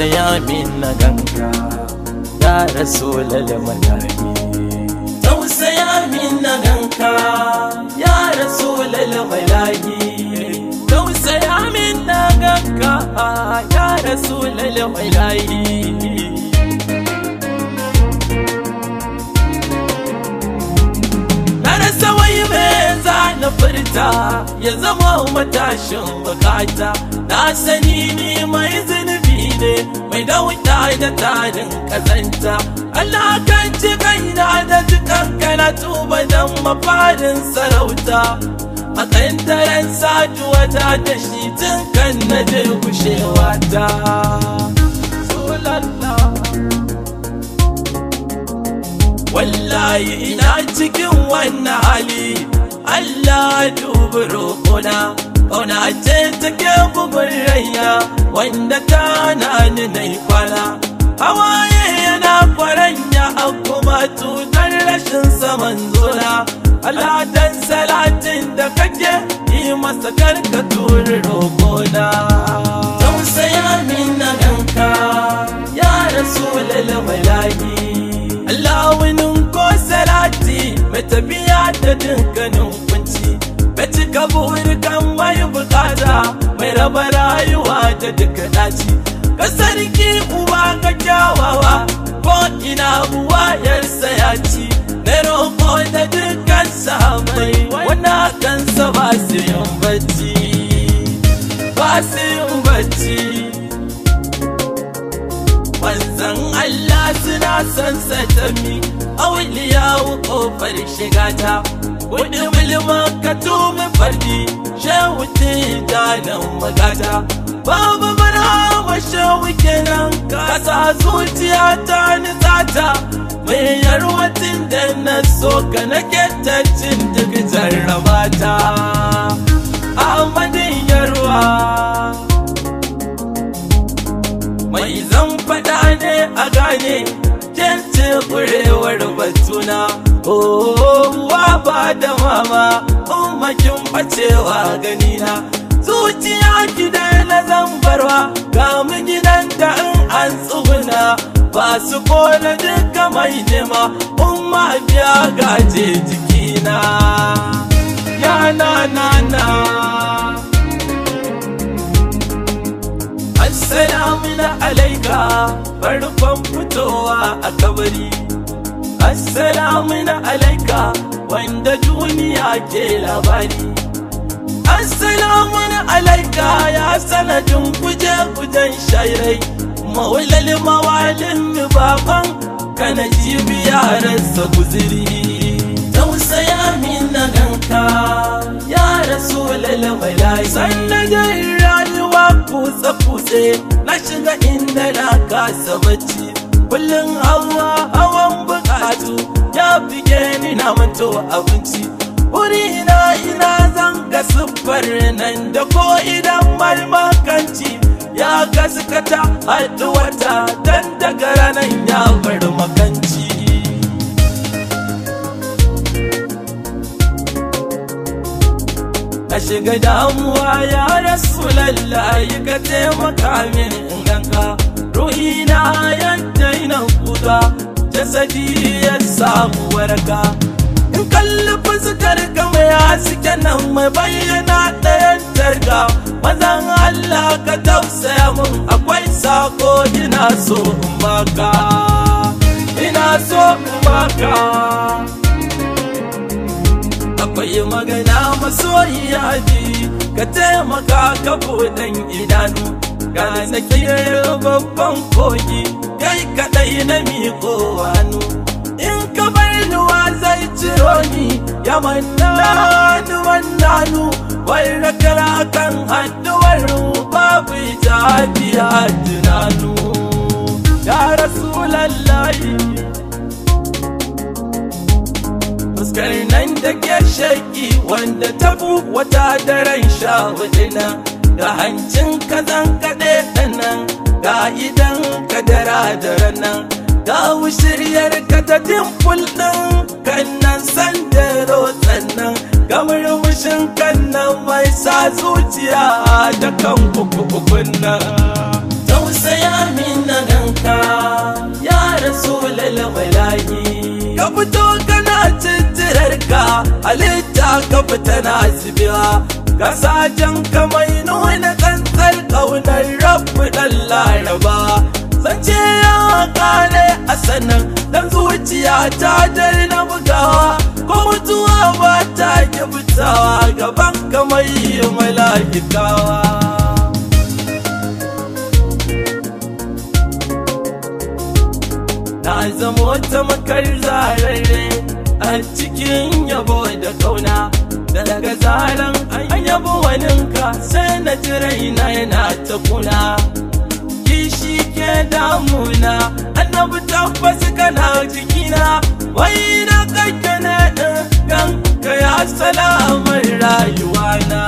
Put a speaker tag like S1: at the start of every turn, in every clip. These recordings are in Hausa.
S1: tausaya min na ganka ya rasu lalmalami tausaya min na ganka ya rasu lalmalami tausaya min na ganka ya rasu lalmalami na rasa wai me za na furta ya zama matashin bukata na sani ni mai zunubi ne mai dauta da tarin kazanta Allah kan ci kaina da dukan kana tuba dan mafarin sarauta a kan daren saduwa ta da shi tun kan na je kushewa ta wallahi ina cikin wannan hali Allah dubi roƙona ƙauna ce take bugun raina wanda ta na ni na kwana hawaye yana kwaranya a kuma tutar rashin saman zona Allah dan salatin da kake yi masa karka turi roƙona tausaya min na ganka ya rasu lalmalaki Allah winin ko salati mai tafiya da dukkanin kunci mai cika burikan mai bukata mai raba rayuwa da duka daci ka sarki uba ka kyawawa ko ina buwayarsa ya ci na roƙo da dukkan sahabbai wana kansa ba su yin bacci ba su yin bacci manzan Allah suna son satami auliya kofar shiga ta wani mulman ka tumi fardi shehu danan magata babu marhaba shehu kenan ka sa zuciya ta nitsata mai yarwatin da na so ka na cin duk jarrabata Ahmadin yarwa mai zan faɗa ne a gane jance ƙurewar batuna kowa ba da mama umakin bacewa ganina zuciya gida na zambarwa ga mu gidan da in an tsuguna ba su kona duka mai nema umma biya gaje jikina ya na na na Assalamu alaika farkon fitowa a kabari Assalamu alaika wanda duniya ke labari Assalamu alaika ya sanadin guje-gujen shairai Maulal mawalin baban kana jibiyararsa guziri Tausaya min na ganka ya rasu lalmalai Sannan rayuwa kutse-kutse na shiga inda na kasa bacci kullum hawa hawan bukatu ya fige ni na manto abinci wuri ina ina zanga siffar nan da ko idan malmakanci ya gaskata haɗuwata dan daga ranar ya bar makanci ka shiga damuwa ya rasu lallahi ka taimaka min in ganka ruhina yadda ina kuka jasadi ya samu waraka in kalli fuskar ka mai haske nan mai bayyana ɗayan targa mazan Allah ka tausaya min akwai sako ina so in baka ina so in baka akwai magana masoyiya bi ka taimaka ka buɗan idanu ga tsakiyar babban kogi kai kaɗai na miƙo hannu in ka bar nuwa zai ciro ni ya mannanu mannanu wai rakara kan haɗuwar babu jabi a tunanu ya rasu lallahi fuskar nan da ke shaki wanda tabu wata daren sha hudina ga hancin kazan kaɗe ɗanan ga idan kadara da ranan ga wushiryar ka ta dimful ɗin kannan sandaro sannan ga murmushin kannan mai sa zuciya da kan kuku nan tausaya min ka fito kana cintirar ka halitta ka fita na zubewa ka sajen ka mai nuna tsantsar ƙaunar rabu ɗan laraba zance ya kare a sanan dan zuciya ta dare na bugawa ko mutuwa ba ta ki fitawa gaban ka mai mala'ikawa na zama wata makar zararre a cikin yabo da kauna daga zaran an yabo waninka sai na ji raina yana ta kuna kishi ke damuna annabi tabbas kana jikina wai na kake na ɗin ka ya salamar rayuwana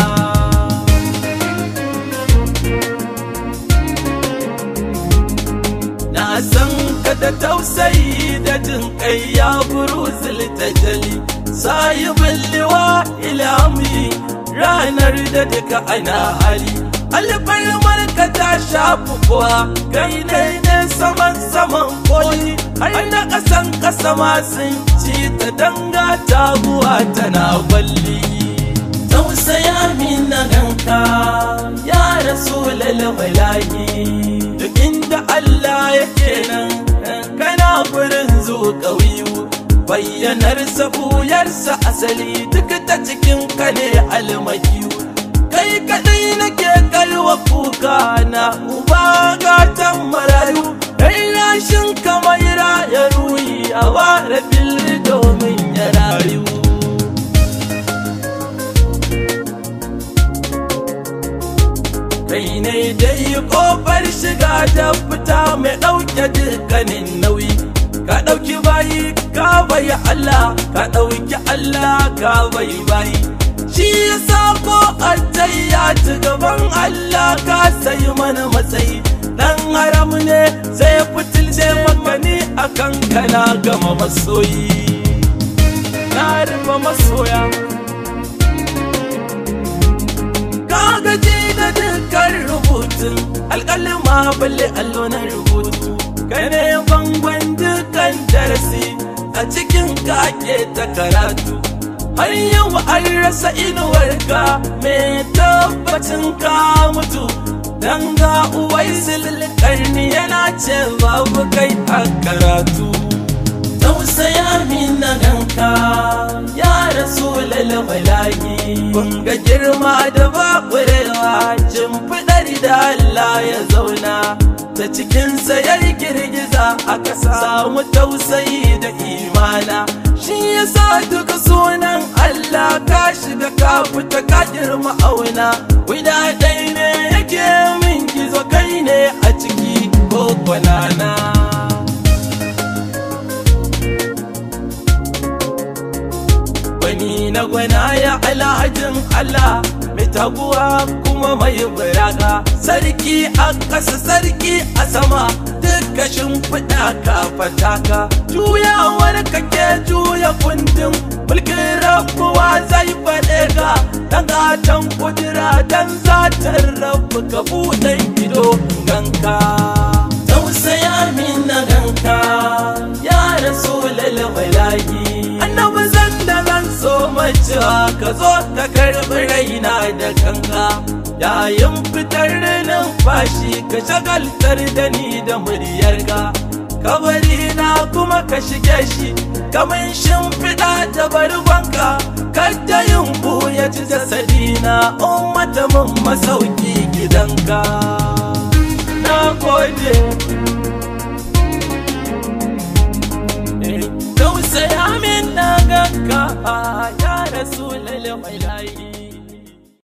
S1: na san ka da tausayi da jin kai ya buruzul tajali sayibin liwa ilami ranar da duka ana hali alfarmar ka ta shafi kuwa kai ne ne saman saman koli har na kasan kasa ma sun ci ta danga taguwa tana balli tausaya min na ganka ya rasu lalwalayi duk inda Allah yake nan kana gurin zo ƙauyu bayyanar sabuyarsa asali duk ta cikin ka ne almakiyu kai kadai nake kalwa kuka na uba gatan marayu kai rashin kamar ya ruyi a ware fili domin ya rayu kai ne dai kofar shiga da fita mai ɗauke dukkanin nauyi ka ɗauki bayi ka bayi Allah ka ɗauki Allah ka bayi bayi shi yasa ko ya ci gaban Allah ka sayi mana matsayi dan haram ne sai fitil sai makani akan kana gama masoyi na rufe masoya ka gaji da dukkan rubutun alƙalima balle allo na rubutu kai ne bangon dukkan darasi a cikin kake ta karatu har yau an rasa inuwarka mai tabbacin ka mutu dan ga uwai karni yana ce babu kai a karatu tausaya min na ganka ya rasu lalwalayi kun ga girma da bakurewa jimfiɗar da Allah ya zauna ta cikinsa ya girgiza aka samu tausayi da imana shi yasa duka sunan Allah ka shiga ka fita ka girma auna wida ɗai ne yake min gizo kai ne a ciki ko kwanana Wani na gwana ya alhajin Allah mai taguwa kuma mai biraka sarki a ƙasa sarki a sama duka shimfiɗa ka fataka juyawar kake juya kundin mulkin rabuwa zai faɗe ka dan gatan kudura dan zatar rabu ka buɗe ido ganka tausaya min na ganka ya rasu lalwalayi annabi zan da zan so macewa ka zo ka karɓi raina da kanka yayin fitar numfashi ka shagaltar da ni da muryarka kabari na kuma ka shige shi kamar shimfiɗa da bargonka kadda yin ya ci jasadina ummata mun masauki gidanka na gode tausaya min na ganka ya rasu lalai